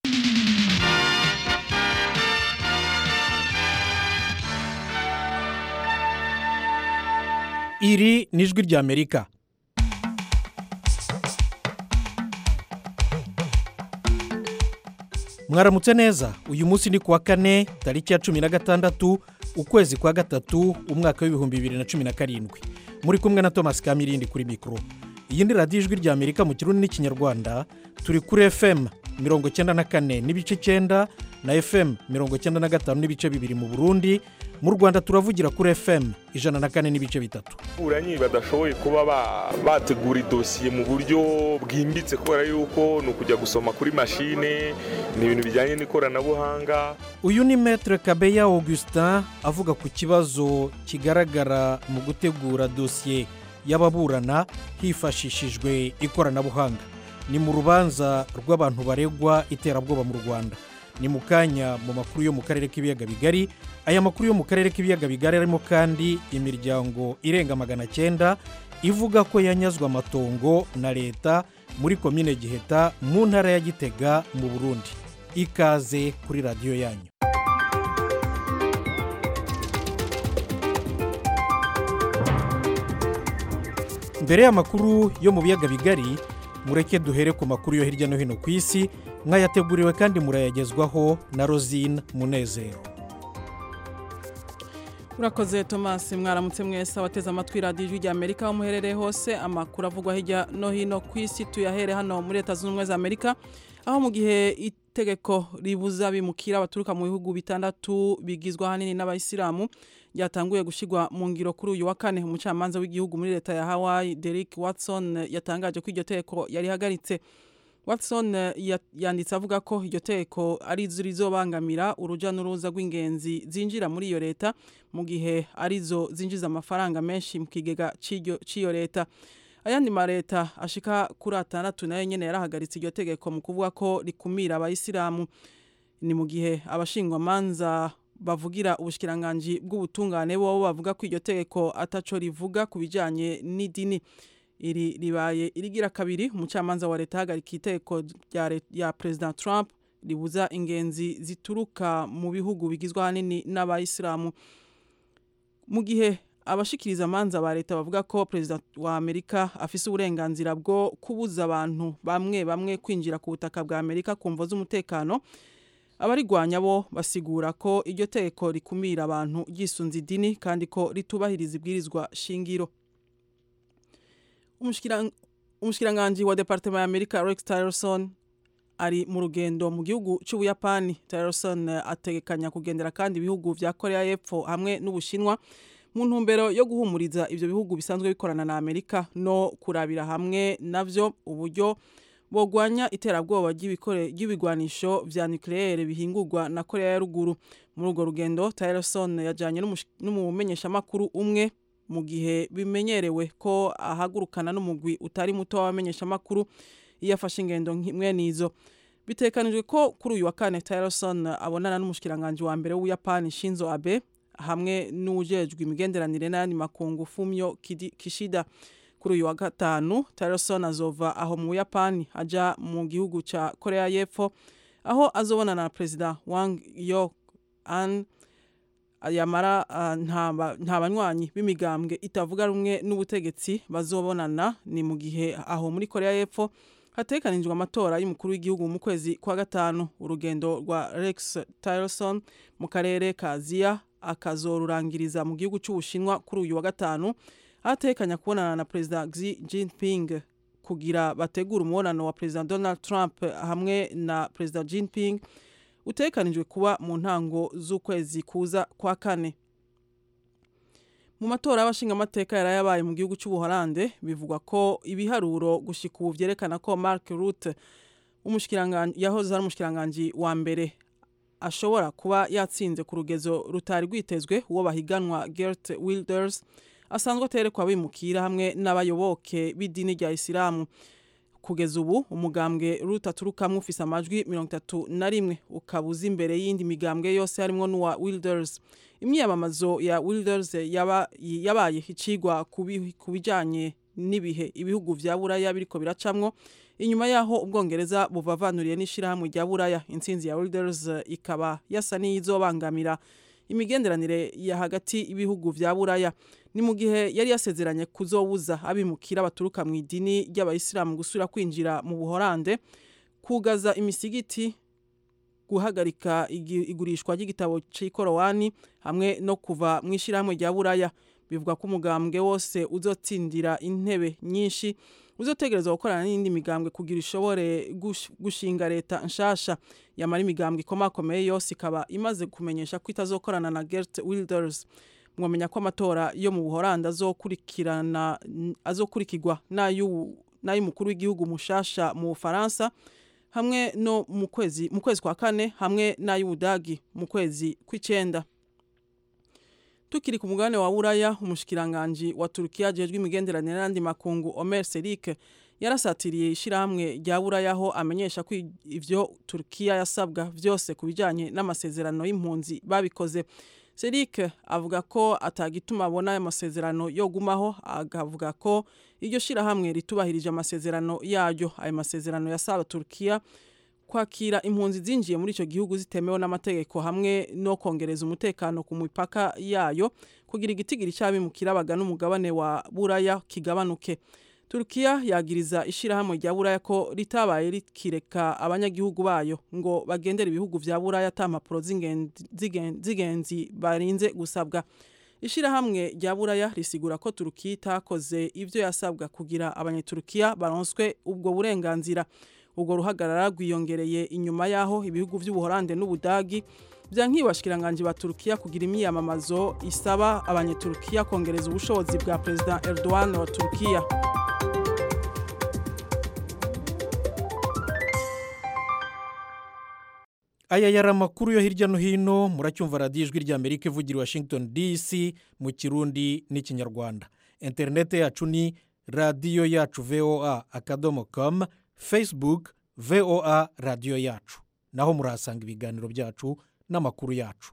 iri ni ijwi ry'amerika mwaramutse neza uyu munsi ni kuwa kane tariki ya cumi na gatandatu ukwezi kwa gatatu umwaka w'ibihumbi bibiri na cumi na karindwi muri kumwe na thomas kamirindi kuri mikoro iyi ni radiyo ijwi ry'amerika mu kirundi n'ikinyarwanda turi kuri fm mirongo icyenda na kane n'ibice icyenda na fm mirongo icyenda na gatanu n'ibice bibiri mu burundi mu rwanda turavugira kuri fm ijana na kane n'ibice bitatu ababuranyi badashoboye kuba bategura idosiye mu buryo bwimbitse kubera yuko ni ukujya gusoma kuri mashine ni ibintu bijyanye n'ikoranabuhanga uyu ni metere kabeya augustin avuga ku kibazo kigaragara mu gutegura dosiye y'ababurana hifashishijwe ikoranabuhanga ni mu rubanza rw'abantu baregwa iterabwoba mu rwanda ni mu kanya mu makuru yo mu karere k'ibiyaga bigari aya makuru yo mu karere k'ibiyaga bigari arimo kandi imiryango irenga magana cyenda ivuga ko yanyazwe amatongo na leta muri komine giheta mu ntara ya gitega mu burundi ikaze kuri radiyo yanyu mbere y'amakuru yo mu biyaga bigari mureke duhere ku makuru yo hirya no hino ku isi mwayateguriwe kandi murayagezwaho na rosine munezero urakoze thomas mwaramutse mwese abateze amatwi radiyo ijwi rya amerika aho muherereye hose amakuru avugwa hirya no hino ku isi tuyahere hano muri leta zunze ubumwe za amerika aho mu gihe itegeko ribuza bimukira baturuka mu bihugu bitandatu bigizwe ahanini n'abayisilamu ryatanguye gushyirwa mu ngiro kuri uyu wa kane umucamanza w'igihugu muri leta ya hawaii derek watson yatangaje ko iryo teko yarihagaritse watson yanditse avuga ko iryo teko ari zo rizobangamira urujya n'uruza rw'ingenzi zinjira muri iyo leta mu gihe arizo zinjiza amafaranga menshi mu kigega cy'iyo leta ayandi ma leta ashika kuri atandatu nayo nyine yarahagaritse iryo tegeko mu kuvuga ko rikumira abayisilamu ni mu gihe abashingwamanza bavugira ubushyikiranganji bw'ubutungane bo bavuga ko iryo tegeko ataco rivuga ku bijyanye n'idini iri ribaye irigira kabiri umucamanza wa leta ahagarika iteko rya perezida trump ribuza ingenzi zituruka mu bihugu bigizwe ahanini n'abayisilamu mu gihe abashikiriza amanza ba leta bavuga ko perezida wa amerika afise uburenganzira bwo kubuza abantu bamwe bamwe kwinjira ku butaka bwa amerika ku mvo z'umutekano abarigwanya bo basigura ko iryo teko rikumira abantu ryisunze idini kandi ko ritubahiriza ibwirizwa shingiro umushikiranganji wa departement ya amerika rex tillerson ari mu rugendo mu gihugu cy'ubuyapani tillerson ategekanya kugendera kandi ibihugu vya korea y'epfo hamwe n'ubushinwa mu ntumbero yo guhumuriza ivyo bihugu bisanzwe bikorana na amerika no kurabira hamwe navyo uburyo bogwanya iterabwoba ry'ibigwanisho vya nucleaire bihingurwa na korea ya ruguru muri urwo rugendo tillerson yajanye n'umumenyeshamakuru umwe mu gihe bimenyerewe ko ahagurukana n'umugwi utari muto w'abamenyeshamakuru iyo afashe ingendo nk'imwe n'izo bitekanijwe ko kuri uyu wa kane tillerson abonana n'umushikiranganji wa mbere w'ubuyapani shinzo abe hamwe n'ujejwe imigenderanire n'ayandi makungu fumyo kishida kuri uyu wa gatanu tillerson azova aho mu buyapani aja mu gihugu cya korea y'epfo aho azobonana na perezida wang yo an yamara nta banywanyi b'imigambwe itavuga rumwe n'ubutegetsi bazobonana ni mu gihe aho muri korea y'epfo hatekanijwe amatora y'umukuru w'igihugu mu kwezi kwa gatanu urugendo rwa rex tillerson mu karere ka aziya akazorurangiriza mu gihugu cy'ubushinwa kuri uyu wa gatanu atekanya kubonana na perezida Xi Jinping kugira bategura umubonano wa perezida Donald Trump hamwe na perezida Jinping utekanijwe kuba mu ntango z'ukwezi kuza kwa kane mu matora y'abashingamateka yari yabaye mu gihugu cy'ubuholande bivugwa ko ibiharuro gushika ubu vyerekana ko Mark Rutte yahoze ari umushikiranganji wa mbere ashobora kuba yatsinze ku rugezo rutari rwitezwe uwo bahiganwa Gert Wilders asanzwe aterekwa bimukira hamwe n'abayoboke b'idini rya isilamu kugeza ubu umugambwe rutaturukamwe ufise amajwi mirongo itatu na rimwe ukaba uza imbere y'indi migambwe yose harimo n'uwa wilders imyiyamamazo ya wilders yaba, yabaye icigwa ku bijanye n'ibihe ibihugu vya buraya biriko biracamwo inyuma yaho ubwongereza buvavanuriye n'ishirahamwe rya buraya intsinzi ya Wilders ikaba yasa n'iyizobangamira imigenderanire ya hagati y'ibihugu vya buraya ni mu gihe yari yasezeranye kuzobuza abimukira baturuka mu idini ry'abayisilamu gusubira kwinjira mu buhorande kugaza imisigiti guhagarika igurishwa ry'igitabo cy'ikorowani hamwe no kuva mu ishyirahamwe rya buraya bivuga ko umugambwe wose uzotsindira intebe nyinshi uzotegereza gukorana n'indi migambwe kugira ishobore gushinga leta nshasha yamara imigambwe ikomakomeye yose ikaba imaze kumenyesha ko itazokorana na Gert Wilders mwamenya ko amatora yo mu Buholandi azokurikirana azokurikirwa n'ay'umukuru w'igihugu mushasha mu Bufaransa hamwe no mu kwezi mu kwezi kwa kane hamwe n'ay'Ubudagi mu kwezi kw'icenda tukiri ku mugabane wa buraya umushikiranganji wa turukiya ajejwe imigenderanire n'andi makungu omer serik yarasatiriye ishyirahamwe rya buraya aho amenyesha ko ivyo turukiya yasabwa vyose ku bijanye n'amasezerano y'impunzi babikoze serik avuga ko atagituma abona ayo masezerano yogumaho akavuga ko iryo shyirahamwe ritubahirije amasezerano yaryo ayo masezerano yasaba turukiya kwakira impunzi zinjiye muri icyo gihugu zitemewe n'amategeko hamwe no kongereza umutekano ku mipaka yayo kugira igitigiri cy'abimukira bagana umugabane wa buraya kigabanuke turukiya yagiriza ishyirahamwe rya buraya ko ritabaye rikireka abanyagihugu bayo ngo bagendere ibihugu vya buraya ata mpapuro z'ingenzi barinze gusabwa ishyirahamwe rya buraya risigura ko turukiya itakoze ivyo yasabwa kugira abanyaturukiya baronswe ubwo burenganzira ubwo ruhagarara rwiyongereye inyuma y'aho ibihugu by'ubuhorande n'ubudagi byankiye abashikiranganje ba turukiya kugira imyiyamamazo isaba abanyeturukiya kongereza ubushobozi bwa perezida Erdogan wa turukiya aya yari amakuru yo hirya no hino muracyumva radiyo ijwi rya amerika ivugira i washington dc mu kirundi n'ikinyarwanda interinete yacu ni radiyo yacu voa akadomo komu facebook voa radiyo yacu naho murahasanga ibiganiro byacu n'amakuru yacu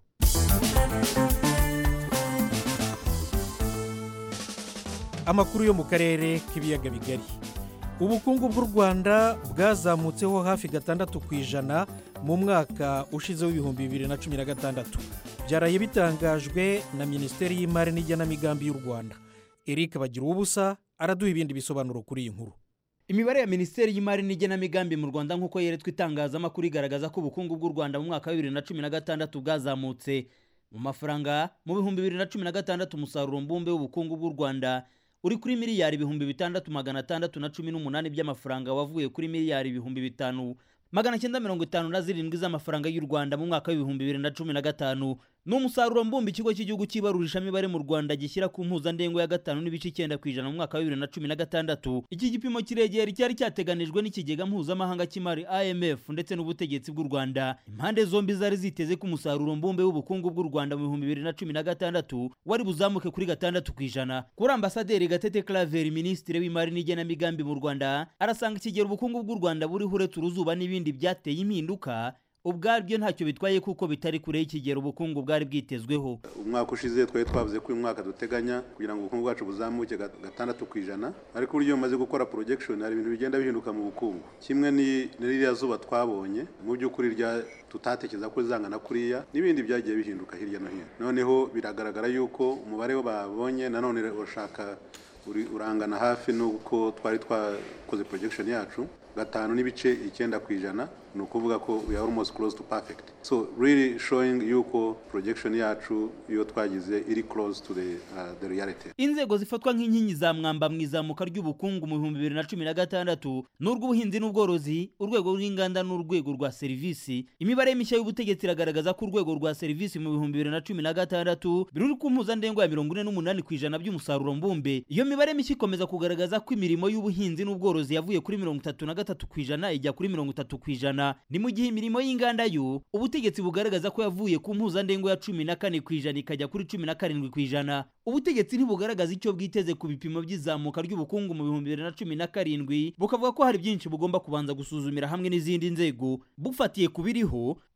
amakuru yo mu karere k'ibiyaga bigari ubukungu bw'u rwanda bwazamutseho hafi gatandatu ku ijana mu mwaka ushize w'ibihumbi bibiri na cumi na gatandatu byaraye bitangajwe na minisiteri y'imari n'igenamigambi y'u rwanda eric bagira ubusa araduha ibindi bisobanuro kuri iyi nkuru imibare ya minisiteri y'imari n'igenamigambi mu rwanda nk'uko yeretswe itangazamakuru igaragaza ko ubukungu bw'u rwanda mu mwaka wa bibiri na cumi na gatandatu bwazamutse mu mafaranga mu bihumbi bibiri na cumi na gatandatu umusaruro mbumbe w'ubukungu bw'u rwanda uri kuri miliyari ibihumbi bitandatu magana atandatu na cumi n'umunani by'amafaranga wavuye kuri miliyari ibihumbi bitanu magana cyenda mirongo itanu na zirindwi z'amafaranga y'u rwanda mu mwaka w'ibihumbi bibiri na cumi na gatanu ni umusaruro mbumbe ikigo cy'igihugu cy'ibarurishamibare mu rwanda gishyira ku mpuzandengo ya gatanu n'ibice icyenda ku ijana mu mwaka wa bibiri na cumi na gatandatu iki gipimo kiregera icyari cyateganijwe n'ikigega mpuzamahanga cy'imari imf ndetse n'ubutegetsi bw'u rwanda impande zombi zari ziteze ko umusaruro mbumbe w'ubukungu bw'u rwanda mu bihumbi bibiri na cumi na gatandatu wari buzamuke kuri gatandatu ku ijana kuri ambasaderi gatete claver minisitiri w'imari n'igenamigambi mu rwanda arasanga ikigero ubukungu bw'u rwanda buriho uretse uruzuba n'ibindi byateye impinduka ubwabyo ntacyo bitwaye kuko bitari kure y'ikigero ubukungu bwari bwitezweho umwaka ushize twari twavuze ko uyu mwaka duteganya kugira ngo ubukungu bwacu buzamuke gatandatu ku ijana ariko uburyo bumaze gukora projection hari ibintu bigenda bihinduka mu bukungu kimwe ni ririya zuba twabonye mu by'ukuri rya tutatekereza ko rizangana kuriya n'ibindi byagiye bihinduka hirya no hino noneho biragaragara yuko umubare babonye nanone urashaka urangana hafi n'uko twari twakoze projection yacu gatanu n'ibice icyenda ku ijana ni ukuvuga ko we are almost close to perfect so really showing yuko projection yacu iyo twagize iri close to the, uh, the reality inzego zifatwa nk'inkingi za mwamba mu izamuka ry'ubukungu mu bihumbi bibiri na cumi na gatandatu ni urw'ubuhinzi n'ubworozi urwego rw'inganda n'urwego rwa serivisi imibare mishya y'ubutegetsi iragaragaza ko urwego rwa serivisi mu bihumbi bibiri na cumi na gatandatu biri ku mpuzandengo ya mirongo ine n'umunani ku ijana by'umusaruro mbumbe iyo mibare mishya ikomeza kugaragaza ko imirimo y'ubuhinzi n'ubworozi yavuye kuri mirongo itatu na gatatu ku ijana ijya kuri mirongo itatu ku ijana ni mu gihe imirimo y'inganda yo ubutegetsi bugaragaza ko yavuye ku mpuzandengo ya cumi na kane ku ijana ikajya kuri cumi na karindwi ku ijana ubutegetsi ntibugaragaza icyo bwiteze ku bipimo by'izamuka ry'ubukungu mu bihumbi bibiri na cumi na karindwi bukavuga ko hari byinshi bugomba kubanza gusuzumira hamwe n'izindi nzego bufatiye ku biriho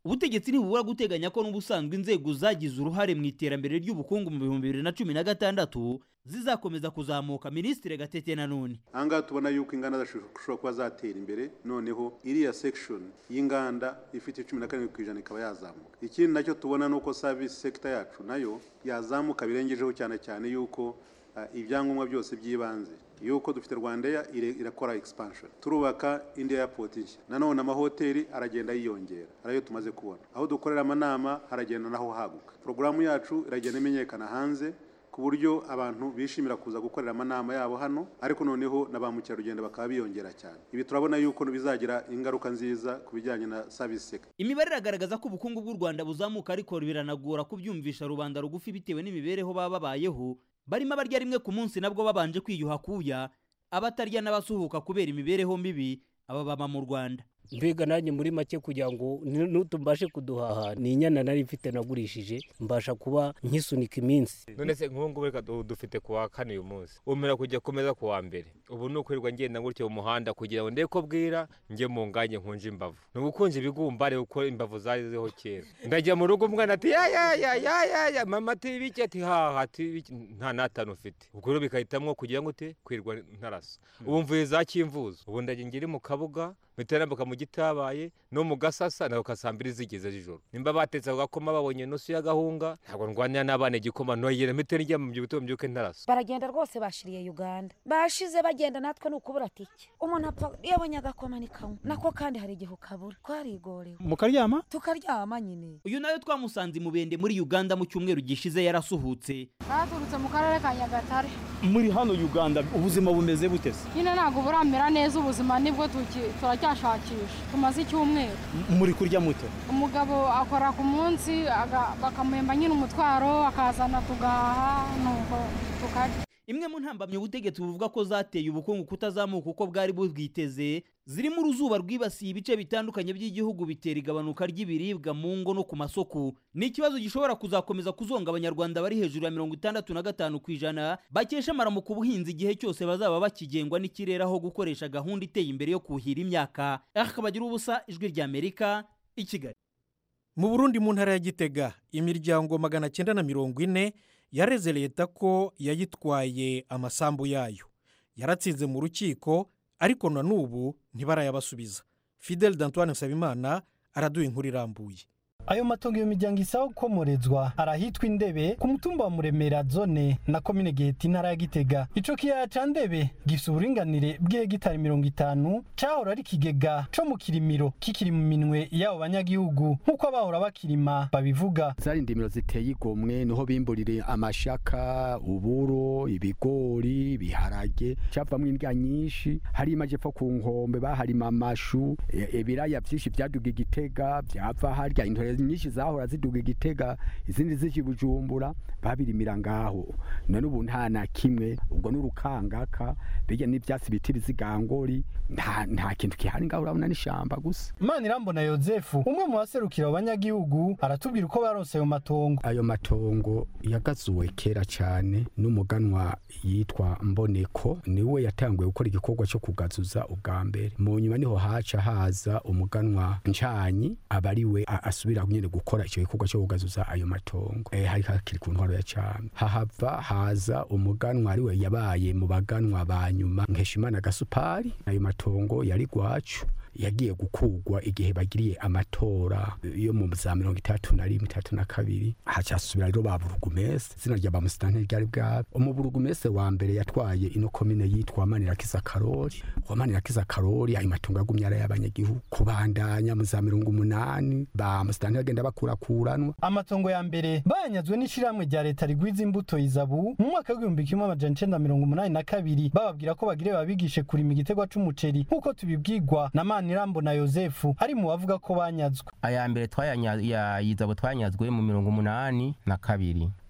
ubutegetsi ntibubura guteganya ko n'ubusanzwe inzego zagize uruhare mu iterambere ry'ubukungu mu bihumbi bibiri na cumi na gatandatu zizakomeza kuzamuka minisitiri gatete nanone ahangaha tubona yuko inganda zishobora kuba zatera imbere noneho iriya section y'inganda ifite cumi na karindwi ku ijana ikaba yazamuka ikindi nacyo tubona ni uko service sector yacu nayo yazamuka birengejeho cyane cyane yuko uh, ibyangombwa byose by'ibanze yuko dufite rwandeya irakora expansion turubaka indi airport nshya nanone amahoteli aragenda yiyongera arayo tumaze kubona aho dukorera amanama haragenda naho haguka porogaramu yacu iragenda imenyekana hanze ku buryo abantu bishimira kuza gukorera amanama yabo hano ariko noneho na ba mukerarugendo bakaba biyongera cyane ibi turabona yuko bizagira ingaruka nziza ku bijyanye na service sector imibare iragaragaza ko ubukungu bw'u rwanda buzamuka ariko biranagora kubyumvisha rubanda rugufi bitewe n'imibereho baba babayeho barimo abarya rimwe ku munsi nabwo babanje kwiyuha kuya abatarya n'abasuhuka kubera imibereho mibi aba baba mu rwanda mbega nanjye muri make kugira ngo nutumbashe kuduhaha ni inyana nari mfite nagurishije mbasha kuba nkisunika iminsi none se nk'ubu ngubu reka dufite ku wa kane uyu munsi umera kujya kumeza ku wa mbere ubu ni ukwirirwa ngenda gutya mu muhanda kugira ngo ndebe ko bwira njye mu nganye nkunje imbavu ni ugukunja ibigumbare kuko imbavu zarizeho kera ndajya mu rugo umwana ati ya ya ya ya ya ya mama ati ibiki ati haha ati nta n'atanu ufite ubwo rero bikahitamwo kugira ngo ute kwirwa ntarasa ubu mvuye za kimvuzo ubu ndajya ngiri mu kabuga mpita mu gitabaye no mu gasasa nawe kasambiri zigeze z'ijoro nimba batetse ako gakoma babonye nusu y'agahunga ntabwo ndwanira n'abana igikoma ntoyera mpite njya mu byubuto mbyuke ntaraso baragenda rwose bashiriye uganda bashize bagenda natwe ni ukubura tike umuntu apfa iyo abonye agakoma ni kamwe nako kandi hari igihe ukabura twarigorewe mukaryama tukaryama nyine uyu nawe twamusanze imubende muri uganda mu cyumweru gishize yarasuhutse baturutse mu karere ka nyagatare muri hano uganda ubuzima bumeze bute se nyine ntabwo buramera neza ubuzima nibwo turacyashakisha tumaze icyumweru muri kurya muto umugabo akora ku munsi bakamuhemba nyine umutwaro akazana tugahaha nuko tukarya imwe mu ntambamyi ubutegetsi buvuga ko zateye ubukungu kutazamuka uko bwari bubwiteze zirimo uruzuba rwibasiye ibice bitandukanye by'igihugu bitera igabanuka ry'ibiribwa mu ngo no ku masoko ni ikibazo gishobora kuzakomeza kuzonga abanyarwanda bari hejuru ya mirongo itandatu na gatanu ku ijana bakesha amaramuko ubuhinzi igihe cyose bazaba bakigengwa n'ikirere aho gukoresha gahunda iteye imbere yo kuhira imyaka akabagira ubusa ijwi ry'amerika i kigali mu burundi mu ntara ya gitega imiryango magana cyenda na mirongo ine yareze leta ko yayitwaye amasambu yayo yaratsinze mu rukiko ariko na n'ubu ntibarayabasubiza fidel d'antoine nsabimana araduha inkuru irambuye ayo matongo iyo miryango isaba gukomorezwa arahitwa indebe ku mutumba wa muremera zone na komine giheta intara ya gitega ico kiyaya ca ndebe gifise uburinganire bw'ihegitari mirongo itanu cahora ari ikigega co mu kirimiro kikiri mu minwe y'abo banyagihugu nk'uko abahora bakirima babivuga zari indimiro ziteye igomwe niho bimburire amashaka uburo ibigori ibiharage cavamwo indya nyinshi hari amajepfo ku nkombe baharima amashu ibiraya vyinshi vyaduga igitega vyava harya intore nyinshi zahora ziduga igitega izindi zije bujumbura babirimira ngaho none ubu nta na kimwe ubwo n'urukangaka bijya n'ivyatsi biti bizigangori nta nta kintu kihari ngaho urabona n'ishamba gusa imana irambona yozefu umwe mu baserukira abanyagihugu aratubwira uko baronse ayo matongo ayo matongo yagazuwe kera cyane n'umuganwa yitwa mboneko niwe yatanguye gukora igikorwa cyo kugazuza ubwa mbere mu nyuma niho haca haza umuganwa ncanyi aba ari we asubira nyine gukora icyo gikorwa cyo kugazuza ayo matongo eh hari hakiri ku ntwaro ya cyane hahava haza umuganwa ari we yabaye mu baganwa ba nyuma nkeshimana gasupari ayo matongo yari gwacu yagiye gukugwa igihe bagiriye amatora yo mu za mirongo itatu na rimwe itatu na kabiri hacasubira rero ba burugumese izina rya bamusitanteri ryari bwabo umuburugumese wa mbere yatwaye ino komine yitwa manirakiza karori uwa manirakiza karori ayo matungo yagumye ari ay'abanyagihugu kubandanya mu za mirongo umunani ba musitanteri agenda bakurakuranwa amatongo ya mbere bayanyazwe n'ishyirahamwe rya leta rigwiza imbuto izabu mu mwaka w'igihumbi kimwe amajana icenda mirongo umunani na kabiri bababwira ko bagire babigishe kurima igiterwa c'umuceri nk'uko tubibwirwa na manirambo na yozefu ari mu bavuga ko banyazwe aya mbere twayizabo twanyazwe mu mirongo umunani na kabiri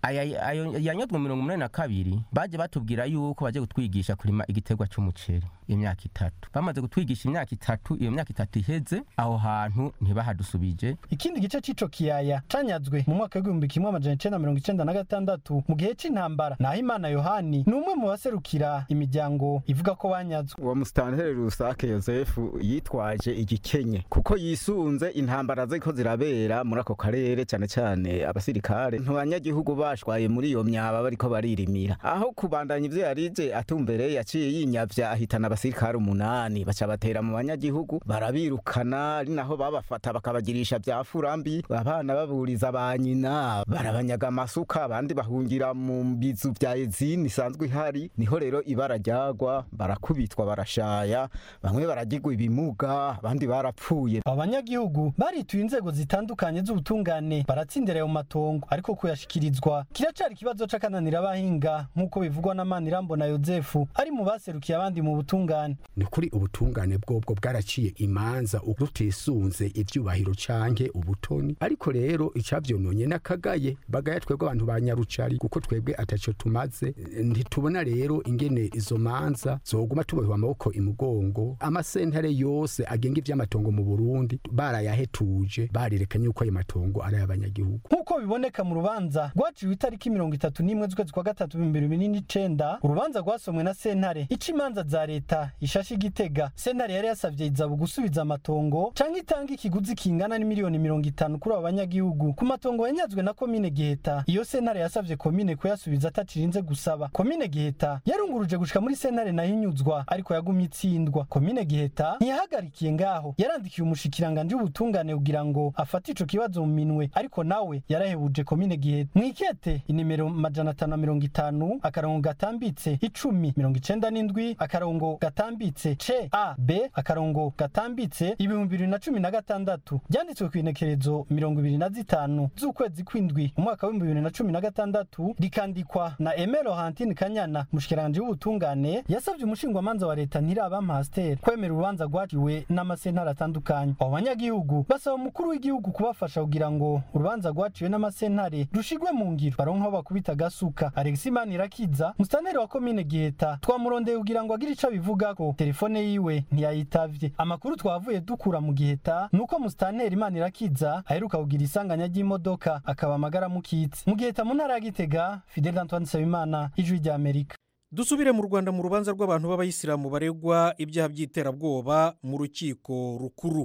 aya ayo yanyozwe mirongo umunani na kabiri baje batubwira yuko baje kutwigisha kurima igiterwa c'umuceri imyaka itatu bamaze kutwigisha imyaka itatu iyo myaka itatu iheze aho hantu ntibahadusubije ikindi gice c'ico kiyaya canyazwe mu mwaka w'igihumbi kimwe amajana icenda mirongo icenda na gatandatu mu gihe c'intambara naho imana yohani ni umwe mu baserukira imiryango ivuga ko banyazwe uwo musitanteri rusake yosefu yitwaje igikenye kuko yisunze intambara ziko zirabera muri ako karere cyane cyane abasirikare ntibanyagihugu bashwaye muri iyo myaba bariko baririmira aho kubandanya ivyo yarije atumbereye yaciye yinyavya ahitana abasirikare umunani baca batera mu banyagihugu barabirukana ari naho babafata bakabagirisha vya furambi abana baburiza ba nyina barabanyaga amasuka abandi bahungira mu bizu vya ezini isanzwe ihari niho rero ibara ryagwa barakubitwa barashaya bamwe baragirwa ibimuga abandi barapfuye abanyagihugu barituye inzego zitandukanye z'ubutungane baratsindira ayo matongo ariko kuyashikirizwa kiracari ikibazo c'akananira abahinga nk'uko bivugwa na Manirambo na Yozefu ari mu baserukiye abandi mu butungane ni kuri ubutungane bwobwo bwaraciye imanza rutisunze ivyubahiro canke ubutoni ariko rero icavyononye n'akagaye bagaya twebwe abantu ba nyarucari kuko twebwe ataco tumaze ntitubona rero ingene izo manza zoguma tubohwa amaboko imugongo amasentare yose agenga ivy'amatongo mu Burundi barayahetuje barirekanye yuko ayo matongo ari ay'abanyagihugu nk'uko biboneka mu rubanza rwaciwe itariki mirongo itatu n'imwe z'ukwezi kwa gatatu ibihumbi bibiri n'icenda urubanza rwasomwe na sentare ica imanza za leta ishashe igitega sentare yari yasavye izabu gusubiza amatongo canke itanga ikiguzi kingana n'imiliyoni mirongo itanu kuri abo banyagihugu ku matongo yanyazwe na komine giheta iyo sentare yasavye komine kuyasubiza atacirinze gusaba komine giheta yarunguruje gushika muri sentare nayo inyuzwa ariko yagumye itsindwa komine giheta ntiyahagarikiye ngaho yarandikiye umushikiranganje w'ubutungane kugira ngo afate ico kibazo mu minwe ariko nawe yarahebuje komine giheta mwikete inimero majana atanu na mirongo itanu akarongo gatambitse icumi mirongo icenda n'indwi akarongo gatambitse c a b akarongo gatambitse ibihumbi bibiri na cumi na gatandatu ryanditswe ku inekerezo mirongo ibiri na zitanu z'ukwezi kw'indwi mu mwaka w'ibihumbi bibiri na cumi na gatandatu rikandikwa na emero hantine kanyana umushikiranganje w'ubutungane yasavye umushingwamanza wa leta ntiraba pasiteri kwemera urubanza rwaciwe n'amasentare atandukanye abo banyagihugu basaba umukuru w'igihugu kubafasha kugira ngo urubanza rwaciwe n'amasentare rushigwe mu ngiro baronke aho bakubita agasuka alexi manirakiza musitanteri wa komine giheta twamurondeye kugira ngo agire ico abivugako telefone yiwe ntiyayitavye amakuru twavuye dukura mu giheta nuko musitanteri manirakiza aheruka kugira isanganya ry'imodoka akaba amagara mukitse mu giheta mu ntara ya gitega fidel antoine nsabimana ijwi rya amerika dusubire mu rwanda mu rubanza rw'abantu b'abayisilamu baregwa ibyaha by'iterabwoba mu rukiko rukuru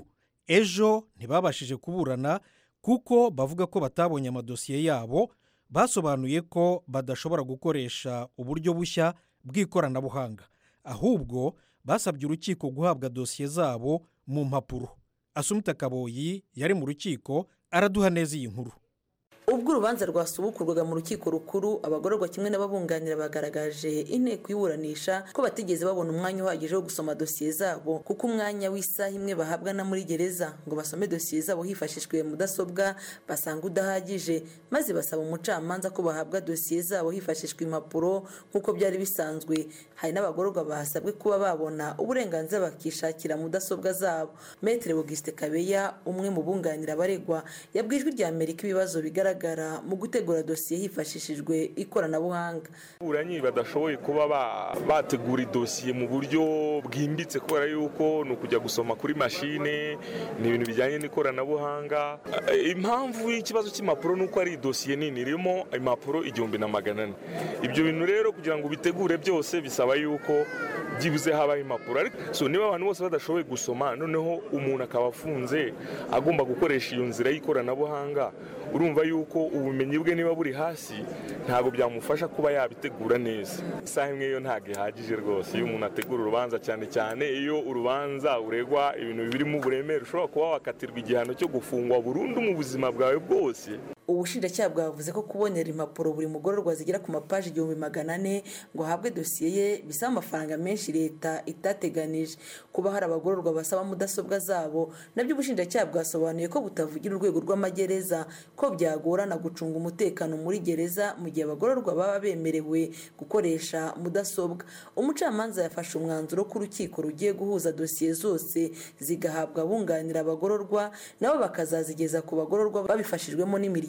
ejo ntibabashije kuburana kuko bavuga ko batabonye amadosiye yabo basobanuye ko badashobora gukoresha uburyo bushya bw'ikoranabuhanga ahubwo basabye urukiko guhabwa dosiye zabo mu mpapuro asumita kaboyi yari mu rukiko araduha neza iyi nkuru ubwo urubanza rwasubukurwaga mu rukiko rukuru abagororwa kimwe n'ababunganira bagaragaje inteko iburanisha ko batigeze babona umwanya uhagije wo gusoma dosiye zabo kuko umwanya w'isaha imwe bahabwa na muri gereza ngo basome dosiye zabo hifashishijwe mudasobwa basanga udahagije maze basaba umucamanza ko bahabwa dosiye zabo hifashishwa impapuro nk'uko byari bisanzwe hari n'abagororwa basabwe kuba babona uburenganzira bakishakira mudasobwa zabo metere Auguste kabeya umwe mu bunganira abaregwa yabwijwe rya amerika ibibazo bigaragara mu gutegura dosiye hifashishijwe ikoranabuhanga ababuranyi badashoboye kuba bategura idosiye mu buryo bwimbitse kubera yuko ni ukujya gusoma kuri mashine ni ibintu bijyanye n'ikoranabuhanga impamvu y'ikibazo cy'impapuro ni uko ari idosiye nini irimo impapuro igihumbi na magana ane ibyo bintu rero kugira ngo ubitegure byose bisaba yuko byibuze habaho impapuro so niba abantu bose badashoboye gusoma noneho umuntu akaba afunze agomba gukoresha iyo nzira y'ikoranabuhanga urumva yuko ubumenyi bwe niba buri hasi ntabwo byamufasha kuba yabitegura neza isaha imwe yo ntabwo ihagije rwose iyo umuntu ategura urubanza cyane cyane iyo urubanza uregwa ibintu birimo uburemere ushobora kuba wakatirwa igihano cyo gufungwa burundu mu buzima bwawe bwose ubushinjacyaha bwavuze ko kubonera impapuro buri mugororwa zigera ku mapaji igihumbi magana ane ngo ahabwe dosiye ye bisaba amafaranga menshi leta itateganije kuba hari abagororwa basaba mudasobwa zabo nabyo ubushinjacyaha bwasobanuye ko butavugira urwego rw'amagereza ko byagorana gucunga umutekano muri gereza mu gihe abagororwa baba bemerewe gukoresha mudasobwa umucamanza yafashe umwanzuro ko urukiko rugiye guhuza dosiye zose zigahabwa abunganira abagororwa nabo bakazazigeza ku bagororwa babifashijwemo n'imiryango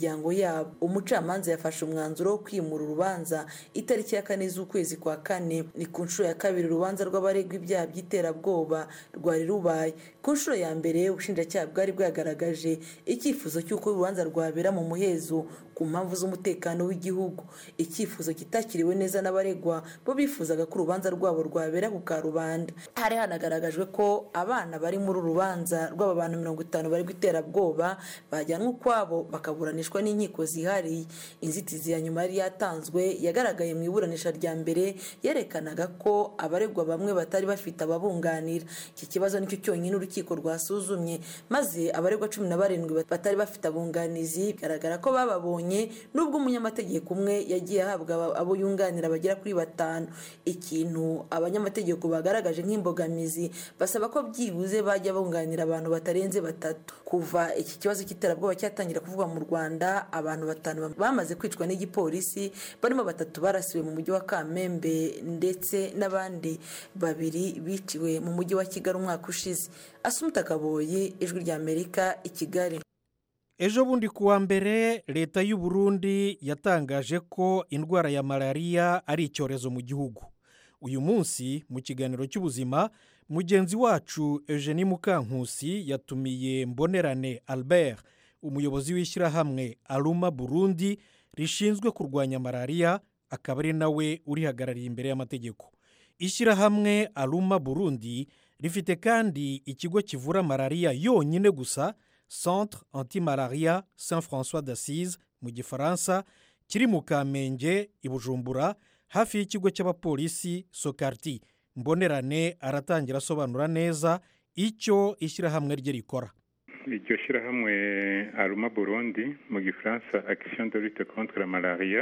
miryango yabo umucamanza yafashe umwanzuro wo kwimura urubanza itariki ya kane z'ukwezi kwa kane ni ku nshuro ya kabiri urubanza rw'abaregwa ibyaha by'iterabwoba rwari rubaye ku nshuro ya mbere ubushinjacyaha bwari bwagaragaje icyifuzo cy'uko urubanza rwabera mu muhezo ku mpamvu z'umutekano w'igihugu icyifuzo kitakiriwe neza n'abaregwa bo bifuzaga ko urubanza rwabo rwabera ku karubanda hari hanagaragajwe ko abana bari muri uru rubanza rw'aba bantu mirongo itanu bari iterabwoba bajyanwa ukwabo bakaburanishwa n'inkiko zihariye inzitizi ya nyuma yari yatanzwe yagaragaye mu iburanisha rya mbere yerekanaga ko abaregwa bamwe batari bafite ababunganira iki kibazo nicyo cyonyine urukiko rwasuzumye maze abaregwa cumi na barindwi batari bafite abunganizi bigaragara ko bababonye nubwo umunyamategeko umwe yagiye ahabwa abo yunganira bagera kuri batanu ikintu abanyamategeko bagaragaje nk'imbogamizi basaba ko byibuze bajya bunganira abantu batarenze batatu kuva iki kibazo cy'iterabwoba cyatangira kuvugwa mu rwanda abantu batanu bamaze kwicwa n'igipolisi barimo batatu barasiwe mu mujyi wa kamembe ndetse n'abandi babiri biciwe mu mujyi wa kigali umwaka ushize asumuta kaboyi ijwi ry'amerika i kigali ejo bundi ku wa mbere leta y'u Burundi yatangaje ko indwara ya malariya ari icyorezo mu gihugu uyu munsi mu kiganiro cy'ubuzima mugenzi wacu eugenie mukankusi yatumiye mbonerane albert umuyobozi w'ishyirahamwe aruma burundi rishinzwe kurwanya malariya akaba ari nawe urihagarariye imbere y'amategeko ishyirahamwe aruma burundi rifite kandi ikigo kivura malariya yonyine gusa centre anti malaria saint francois d'assise mu gifaransa kiri mu kamenge i bujumbura hafi y'ikigo cy'abapolisi sokarti mbonerane aratangira asobanura neza icyo ishyirahamwe rye rikora iryo shyirahamwe aruma burundi mu gifaransa action de lutte contre la malaria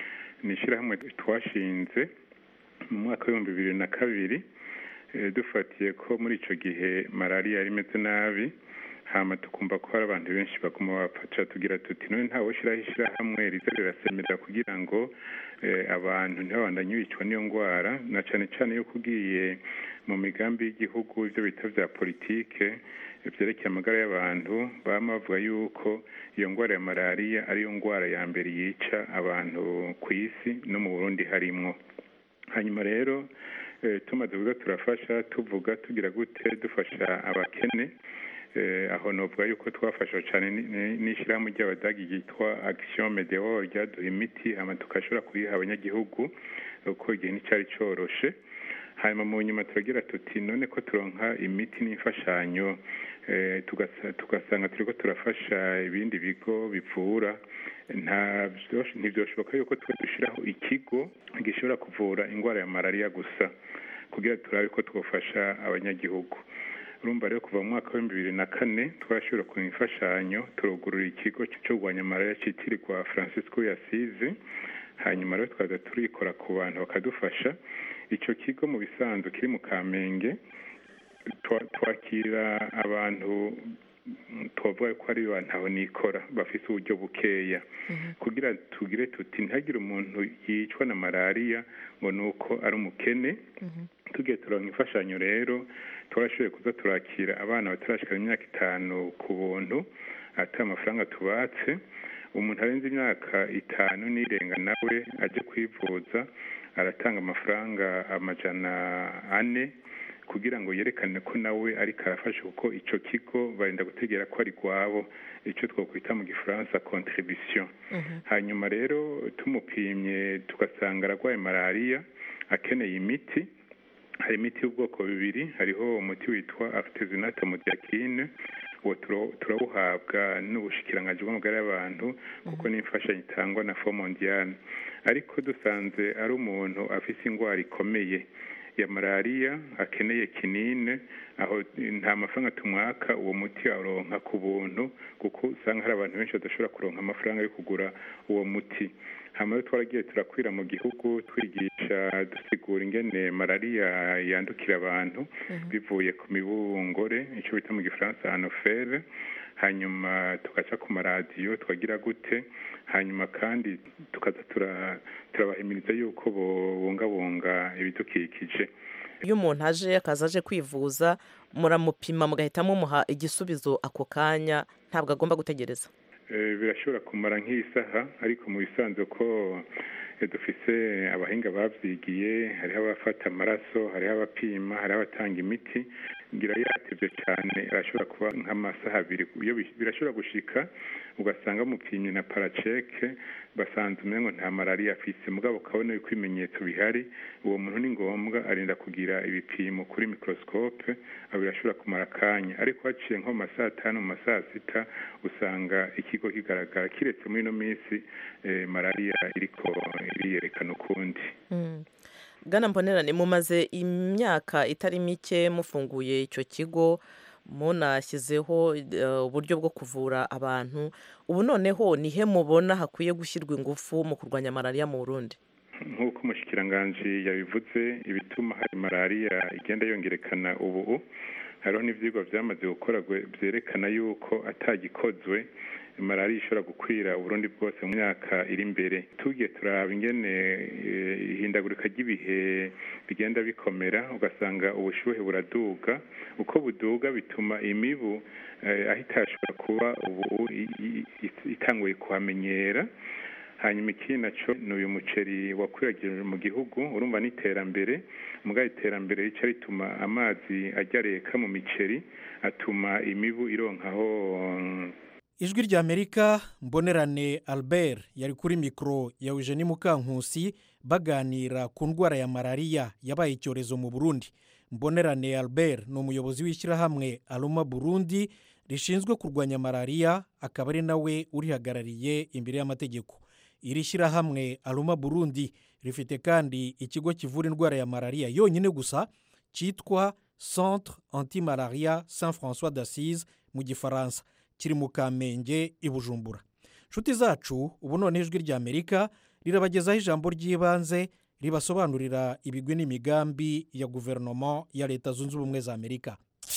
ni ishyirahamwe twashinze mu mwaka w'ibihumbi bibiri na kabiri dufatiye ko muri icyo gihe malariya yari imeze nabi hama tukumva ko hari abantu benshi baguma bapfaca tugira tuti none ntawe ushyiraho ishyirahamwe riza rirasemerera kugira ngo abantu ntibabandanye bicwa n'iyo ndwara na cyane cyane yuko ugiye mu migambi y'igihugu ibyo bita bya politike byerekeye amagara y'abantu baba bavuga yuko iyo ndwara ya malariya ariyo ndwara ya mbere yica abantu ku isi no mu burundi harimwo hanyuma rero tumaze kuvuga turafasha tuvuga tugira gute dufasha abakene aho navuga yuko twafasha cyane n'ishyirahamwe ry'abadagi ryitwa action medeo ryaduha imiti hanyuma tugashobora kuyiha abanyagihugu kuko igihe nticyari cyoroshe hanyuma mu nyuma turagira tuti none ko turonka imiti n'imfashanyo tugasanga turi ko turafasha ibindi bigo bivura ntibyoshoboka yuko twe dushyiraho ikigo gishobora kuvura indwara ya malariya gusa kugira turabe ko twafasha abanyagihugu urumva rero kuva mu mwaka w'ibihumbi bibiri na kane twashyira ku imfashanyo turugurura ikigo cyo kurwanya malariya cyitirirwa francisco yasize hanyuma rero twaza turikora ku bantu bakadufasha icyo kigo mu bisanzwe kiri mu kamenge twakira abantu tubavuga ko ari bantu nikora bafite uburyo bukeya kugira tugire tuti ntihagire umuntu yicwa na malariya ngo ni uko ari umukene tugiye turonka imfashanyo rero twarashoboye kuza turakira abana batarashikana imyaka itanu ku buntu atari amafaranga tubatse umuntu arenze imyaka itanu n'irenga nawe ajya kwivuza aratanga amafaranga amajana ane kugira ngo yerekane ko nawe ariko arafasha kuko icyo kigo barinda gutegera ko ari rwabo icyo twakwita mu gifaransa contribution hanyuma rero tumupimye tugasanga ararwaye malariya akeneye imiti hari imiti y'ubwoko bubiri hariho umuti witwa afitezinate modiakine uwo turawuhabwa n'ubushikiranganji bw'amagara y'abantu kuko n'imfashanyo itangwa na fo mondiyane ariko dusanze ari umuntu afite indwara ikomeye ya malariya akeneye kinine aho nta mafaranga tumwaka uwo muti aronka ku buntu kuko usanga hari abantu benshi badashobora kuronka amafaranga yo kugura uwo muti hanyuma rero twaragiye turakwira mu gihugu twigisha dusigura ingene malariya yandukira abantu bivuye ku mibungore icyo bita mu gifaransa anofere hanyuma tugaca ku maradiyo twagira gute hanyuma kandi tukaza turabahimiriza yuko bubungabunga ibidukikije iyo umuntu aje akaza aje kwivuza muramupima mugahita mumuha igisubizo ako kanya ntabwo agomba gutegereza Eh, birashobora kumara nk'isaha ariko mu bisanzwe ko eh, dufise abahinga bavyigiye hariho abafata amaraso hariho abapima hariho abatanga imiti ngira yatevye cyane arashobora kuba nk'amasaha abiri iyo bi- birashobora gushika ugasanga mupimye na paraceke basanze umengo nta malariya afise mugabo ukabona yuko ibimenyetso bihari uwo muntu ni ngombwa arinda kugira ibipimo kuri microscope aho birashobora kumara akanya ariko haciye nko mu masaha atanu mu masaha sita usanga ikigo kigaragara kiretse muri ino minsi eh, malariya iriko iriyerekana ukundi Mm. bwana mbonerane mumaze imyaka itari mike mufunguye icyo kigo munashyizeho eh, uburyo bwo kuvura abantu ubu noneho nihe mubona hakwiye gushyirwa ingufu mu kurwanya malariya mu burundi nk'uko umushikiranganji yabivuze ibituma hari malariya igenda yongerekana ubu hariho n'ivyigwa vyamaze gukorwa vyerekana yuko atagikozwe malariya ishobora gukwira uburundi bwose mu myaka iri imbere tugiye turaba ingene eh, ihindagurika ry'ibihe bigenda bikomera ugasanga ubushuhe buraduga uko buduga bituma imibu eh, aho itashobora kuba ubu i- i- i- itanguye kuhamenyera hanyuma ikindi naco ni uyu muceri wakwiragirijwe mu gihugu urumva n'iterambere mugabo iterambere rica rituma amazi ajya reka mu miceri atuma imibu ironkaho mm, ijwi ry'amerika mbonerane albert yari kuri mikoro ya eugenie mukankusi baganira ku ndwara ya malariya yabaye icyorezo mu burundi mbonerane albert ni umuyobozi w'ishyirahamwe aroma burundi rishinzwe kurwanya malariya akaba ari nawe urihagarariye imbere y'amategeko iri shyirahamwe aroma burundi rifite kandi ikigo kivura indwara ya malariya yonyine gusa cyitwa centre anti malaria saint françois d'assise mu gifaransa kiri mu kamenge i bujumbura nshuti zacu ubu none ijwi ry'amerika rirabagezaho ijambo ry'ibanze ribasobanurira ibigwi n'imigambi ya guverinoma ya leta zunze ubumwe za amerika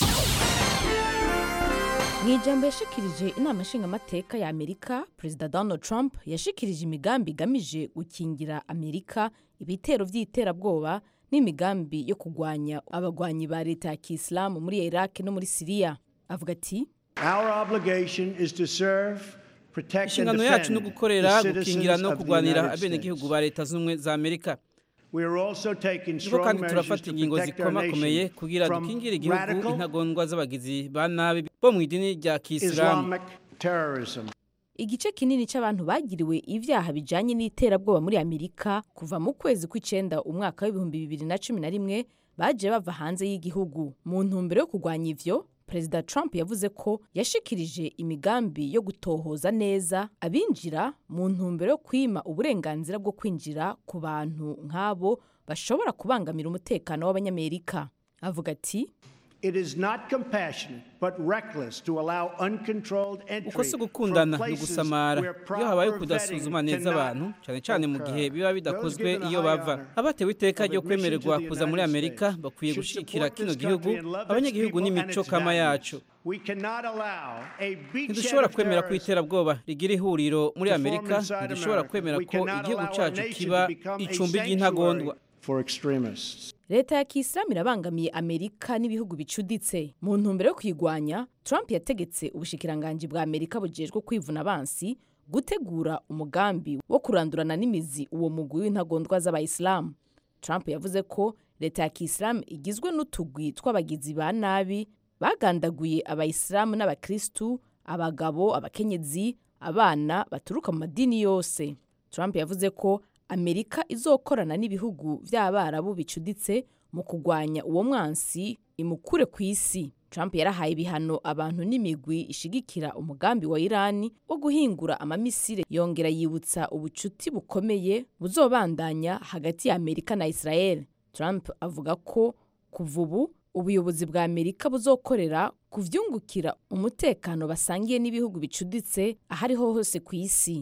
mu ijambo yashikirije inama nshingamateka ya amerika perezida donald trump yashikirije imigambi igamije gukingira amerika ibitero by'iterabwoba n'imigambi yo kurwanya abagwanyi ba leta ya kisilamu muri iraq no muri siriya avuga ati Our obligation is to serve, protect and inshingano yacu ni defend ugukorera the gukingira citizens no of the kurwanira United abenegihugu States. ba leta zunze ubumwe za amerika We are also taking niko strong kandi measures turafata to ingingo protect our zikomakomeye nation kugira from dukingire igihugu radical intagondwa z'abagizi ba nabi bo mu idini rya kisilamu Islamic terrorism. igice kinini cy'abantu bagiriwe ibyaha bijanye n'iterabwoba muri amerika kuva mu kwezi kw'icenda umwaka w'ibihumbi bibiri na cumi na rimwe baje bava hanze y'igihugu mu ntumbero yo kurwanya ivyo perezida trump yavuze ko yashikirije imigambi yo gutohoza neza abinjira mu ntumbero yo kwima uburenganzira bwo kwinjira ku bantu nk'abo bashobora kubangamira umutekano w'abanyamerika avuga ati It is not compassionate but reckless to allow uncontrolled entry uko si from ugukundana ni places ugusamara where iyo habaye proper kudasuzuma vetting neza cannot abantu cyane cyane mu gihe biba bidakozwe Those given a iyo high bava honor abatewe iteka of ryo admission kwemererwa to the kuza muri United amerika States bakwiye should gushikira support kino this gihugu country and love its abanyagihugu people and n'imico its kama values. yacu We cannot allow a beachhead ntidushobora of kwemera ko terrorists iterabwoba rigira ihuriro muri to form amerika inside ntidushobora America. kwemera We ko cannot igihugu allow our cyacu nation kiba to become a icumbi sanctuary ry'intagondwa for extremists. leta ya kisilamu irabangamiye amerika n'ibihugu bicuditse mu ntumbero yo kuyigwanya trump yategetse ubushikiranganji bwa amerika bujejwe kwivuna abansi gutegura umugambi wo kurandurana n'imizi uwo mugwi w'intagondwa z'abayisilamu trump yavuze ko leta ya kisilamu igizwe n'utugwi tw'abagizi ba nabi bagandaguye abayisilamu n'abakirisitu abagabo abakenyezi abana baturuka mu madini yose trump yavuze ko amerika izokorana n'ibihugu by'abarabu bicuditse mu kurwanya uwo mwansi imukure ku isi trump yarahaye ibihano abantu n'imigwi ishigikira umugambi wa irani wo guhingura amamisire yongera yibutsa ubucuti bukomeye buzobandanya hagati ya amerika na israel trump avuga ko kuva ubu ubuyobozi bwa amerika buzokorera kuvyungukira umutekano basangiye n'ibihugu bicuditse ahariho hose ku isi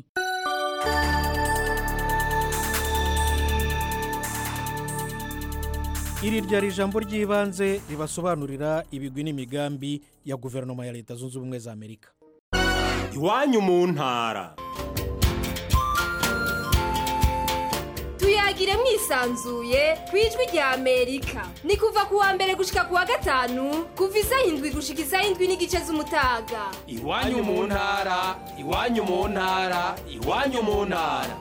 iri ryari ijambo ry'ibanze ribasobanurira ibigwi n'imigambi ya guverinoma ya leta zunze ubumwe za amerika iwanyu mu ntara tuyagire mwisanzuye ku ijwi rya amerika ni kuva ku wa mbere gushika ku wa gatanu kuva isaha indwi gushika isaha indwi n'igice z'umutaga iwanyu mu ntara iwanyu mu ntara iwanyu mu ntara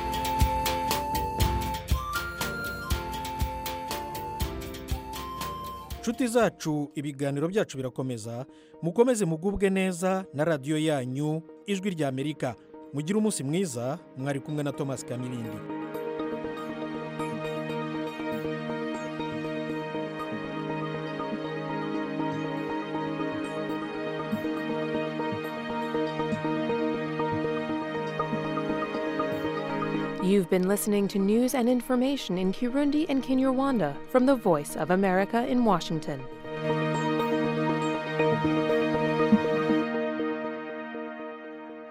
nshuti zacu ibiganiro byacu birakomeza mukomeze mugubwe neza na radiyo yanyu ijwi rya amerika mugire umunsi mwiza mwari kumwe na thomas kamirindi You've been listening to news and information in Kirundi and Kinyarwanda from the Voice of America in Washington.